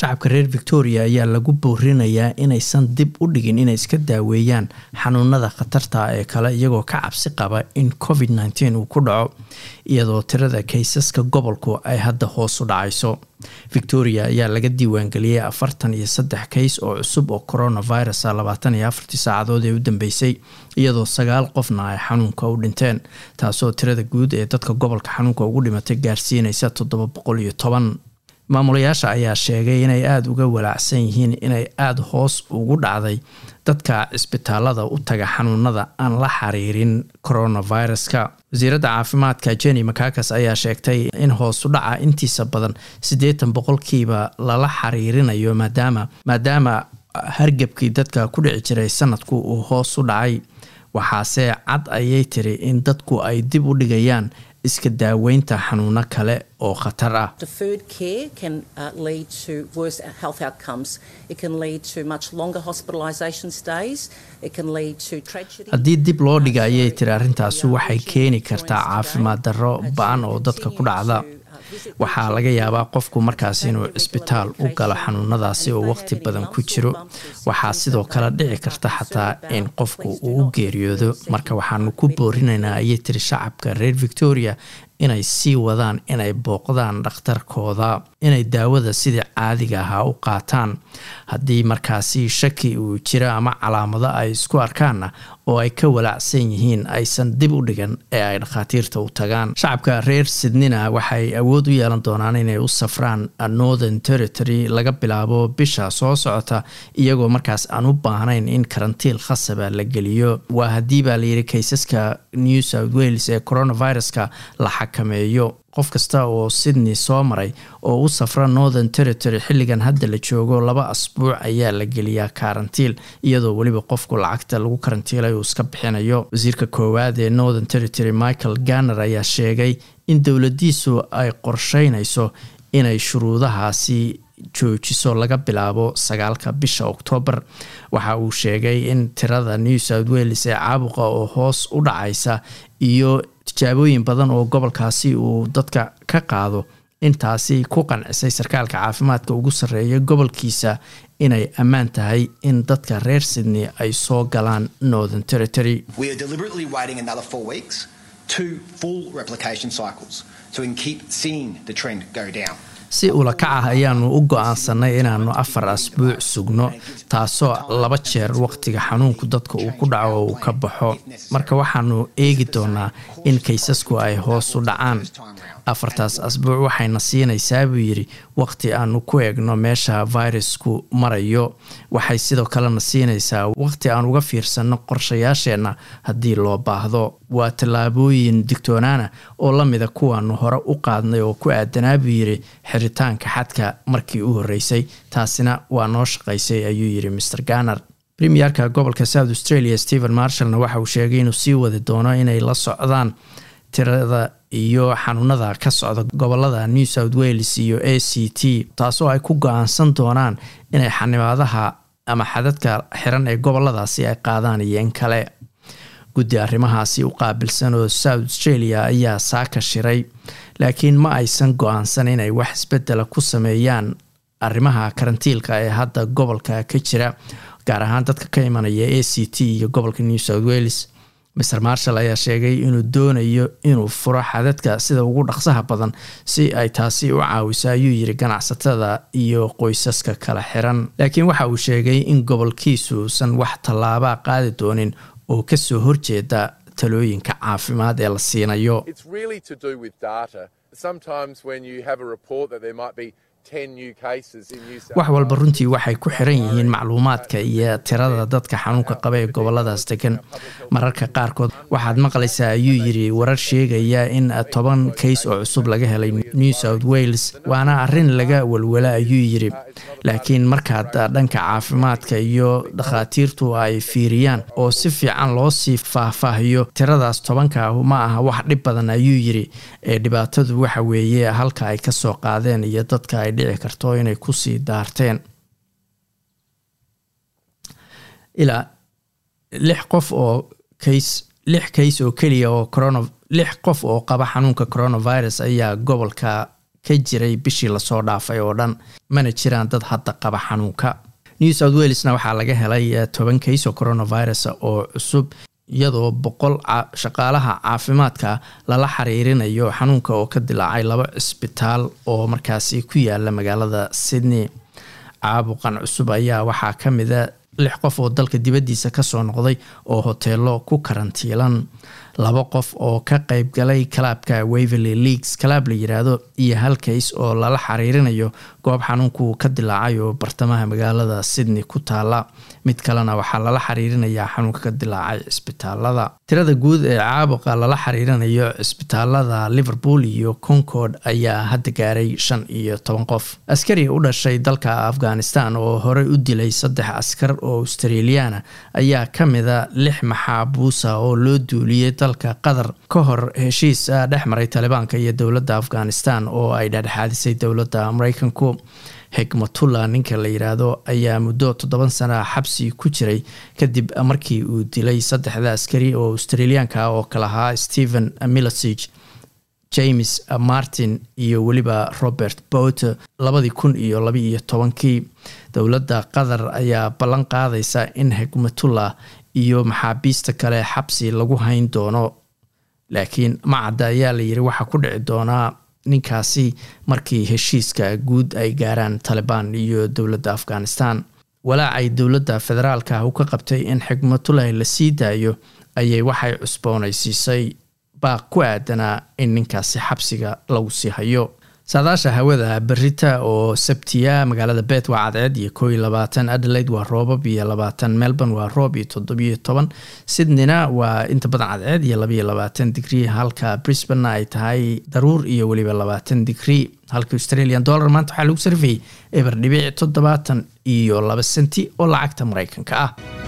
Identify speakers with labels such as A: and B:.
A: shacabka reer victoria ayaa lagu boorinayaa inaysan dib u dhigin inay iska daaweeyaan xanuunada khatarta ee kale iyagoo ka cabsi qaba in covid nteen uu ku dhaco iyadoo tirada kaysaska gobolku ay hadda hoos u dhacayso victoria ayaa laga diiwaangeliyey afartan iyo saddex kays oo cusub oo coronavirus a labaatan iyo afartii saacadood ee u dambeysay iyadoo sagaal qofna ay xanuunka u dhinteen taasoo tirada guud ee dadka gobolka xanuunka ugu dhimatay gaarsiinaysa toddoba boqol iyo toban maamulayaasha ayaa sheegay inay aada uga walaacsan yihiin inay aada hoos ugu dhacday dadka cisbitaalada u taga xanuunada aan la xiriirin coronaviruska wasiiradda caafimaadka jenny makakas ayaa sheegtay in hoosu dhaca intiisa badan siddeetan boqolkiiba lala xiriirinayo maadaama maadaama hargebkii dadka ku dhici jiray sanadku uu hoos u dhacay waxaase cad ayay tiri in dadku ay dib u dhigayaan iska daaweynta xanuuno kale oo khatar ah haddii dib loo dhiga ayay tiri arrintaasi waxay keeni kartaa caafimaad darro ba-an oo dadka ku dhacda waxaa laga yaabaa qofku markaas inuu cisbitaal u galo xanuunadaasi oo waqti badan ku jiro waxaa sidoo kale dhici karta xataa in qofku uu u geeriyoodo marka waxaanu ku boorinaynaa ayay tiri shacabka reer victoria inay sii wadaan inay booqdaan dhakhtarkooda inay daawada sidii caadiga ahaa u qaataan haddii markaasi shaki uu jiro ama calaamado ay isku arkaanna oo ay ka walaacsan yihiin aysan dib u dhigan ee ay dhakhaatiirta u tagaan shacabka reer sydneyna waxay awood u yeelan doonaan inay u safraan northern territory laga bilaabo bisha soo socota iyagoo markaas aan u baahnayn in karantiil khasaba la geliyo waa haddii baa layidhi kaysaska new south wales ee coronaviruska la xakameeyo qof kasta oo sydney soo maray oo u safra northern territory xilligan hadda la joogo laba asbuuc ayaa la geliyaa karantiil iyadoo weliba qofku lacagta lagu karantiilay uu iska bixinayo wasiirka koowaad ee northern territory michael ganner ayaa sheegay in dowladiisu ay qorsheynayso inay shuruudahaasi joojiso laga bilaabo sagaalka bisha oktoobar waxa uu sheegay in tirada new south wales ee caabuqa oo hoos u dhacaysa iyo tijaabooyin badan oo gobolkaasi uu dadka ka qaado intaasi ku qancisay sarkaalka caafimaadka ugu sarreeya gobolkiisa inay ammaan tahay in dadka reer sydney ay soo galaan northern territory si ula kac ah ayaanu u go-aansanay inaanu afar asbuuc sugno taasoo laba jeer waqtiga xanuunku dadka uu ku dhaco oo uu ka baxo marka waxaanu eegi doonaa in kaysasku ay hoos u dhacaan afartaas asbuuc waxayna siinaysaa buu yidhi waqti aanu ku eegno meesha virusku marayo waxay sidoo kalena siinaysaa waqti aan uga fiirsanno qorshayaasheenna haddii loo baahdo waa tallaabooyin digtoonaana oo la mida kuwaanu hore u qaadnay oo ku aadanaa buu yidhi xiritaanka xadka markii u horreysay taasina waa noo shaqaysay ayuu yidhi maer ganar premierka gobolka south australia stephen marshallna waxa uu sheegay inuu sii wadi doono inay la socdaan tirada iyo xanuunada ka socda gobolada new south wales iyo a c t taasoo ay ku go-aansan doonaan inay xanibaadaha ama xadadka xiran ee goboladaasi ay qaadaan iyo in kale guddi arrimahaasi u qaabilsan oo south australia ayaa saaka shiray laakiin ma aysan go-aansan inay wax isbedela ku sameeyaan arrimaha karantiilka ee hadda gobolka ka jira gaar ahaan dadka ka imanaya a c t iyo gobolka new south wales maer marshall ayaa sheegay inuu doonayo inuu furo xadadka sida ugu dhaqsaha badan si ay taasi u caawiso ayuu yiri ganacsatada iyo qoysaska kala xiran laakiin waxa uu sheegay in gobolkiisu uusan wax tallaabaa qaadi doonin oo kasoo horjeeda talooyinka caafimaad ee la siinayo wax walba runtii waxay ku xiran yihiin macluumaadka iyo tirada dadka xanuunka qaba ee goboladaas degan mararka qaarkood waxaad maqlaysaa ayuu yiri warar sheegaya in toban kays oo cusub laga helay new south wales waana arrin laga walwala ayuu yiri laakiin markaad dhanka caafimaadka iyo dhakhaatiirtu ay fiiriyaan oo si fiican loo sii faahfaahiyo tiradaas tobanka ma aha wax dhib badan ayuu yiri ee dhibaatadu waxa weeye halka ay kasoo qaadeen iyo dadka ay dhici karto inay kusii daarteen ilaa lix qof oo kays lix kays oo keliya oo corona lix qof oo qaba xanuunka coronavirus ayaa gobolka ka jiray bishii lasoo dhaafay oo dhan mana jiraan dad hadda qaba xanuunka new south welesna waxaa laga helay toban kays oo coronavirus oo cusub iyadoo boqol shaqaalaha caafimaadka lala xiriirinayo xanuunka oo ka dilaacay laba cisbitaal oo markaasi ku yaala magaalada sydney caabuqan cusub ayaa waxaa ka mida lix qof oo dalka dibaddiisa kasoo noqday oo hoteelo ku karantiilan laba qof oo ka qeyb galay kalaabka waverley leagues kalaab la yiraahdo iyo hal kays oo lala xiriirinayo goob xanuunku ka dilaacay oo bartamaha magaalada sydney ku taala mid kalena waxaa lala xiriirinayaa xanuunka ka dilaacay cisbitaalada tirada guud ee caabuqa lala xiriirinayo cisbitaalada liverpool iyo concord ayaa hadda gaaray shan iyo toban qof askari u dhashay dalka afghanistan oo horey u dilay saddex askar oo australiana ayaa ka mida lix maxaabuusa oo loo duuliyey dalka qatar ka hor heshiis dhex maray talibaanka iyo dowladda afghanistan oo ay dhexdhexaadisay dowladda mareykanku xikmatullah ninka la yiraahdo ayaa muddo toddoban sana xabsi ku jiray kadib markii uu dilay saddexda askari oo australiyaanka oo kalahaa stephen milosig james martin iyo weliba robert bote labadii kun iyo labaiyo tobankii dowladda qatar ayaa ballan qaadaysa in xikmatullah iyo maxaabiista kale xabsi lagu hayn doono laakiin macadda ayaa la yiri waxaa ku dhici doonaa ninkaasi markii heshiiska guud ay gaaraan talibaan iyo dowladda afghanistan walaac ay dowladda federaalka u ka qabtay in xikmatulahi la sii daayo ayay waxay cusboonaysiisay baaq ku aadanaa in ninkaasi xabsiga lagu sii hayo saadaasha hawada berita oo sabtiya magaalada bet waa cadceed iyo koo iyo labaatan adelaide waa roobab iyo labaatan melbourne waa roob iyo toddobiyo toban sydneyna waa inta badan cadceed iyo labaiyo labaatan digrii halka brisbane ay tahay daruur iyo weliba labaatan digrii halka australian dollar maanta waxaa lagu sarfayay eber dhibic toddobaatan iyo laba senti oo lacagta mareykanka ah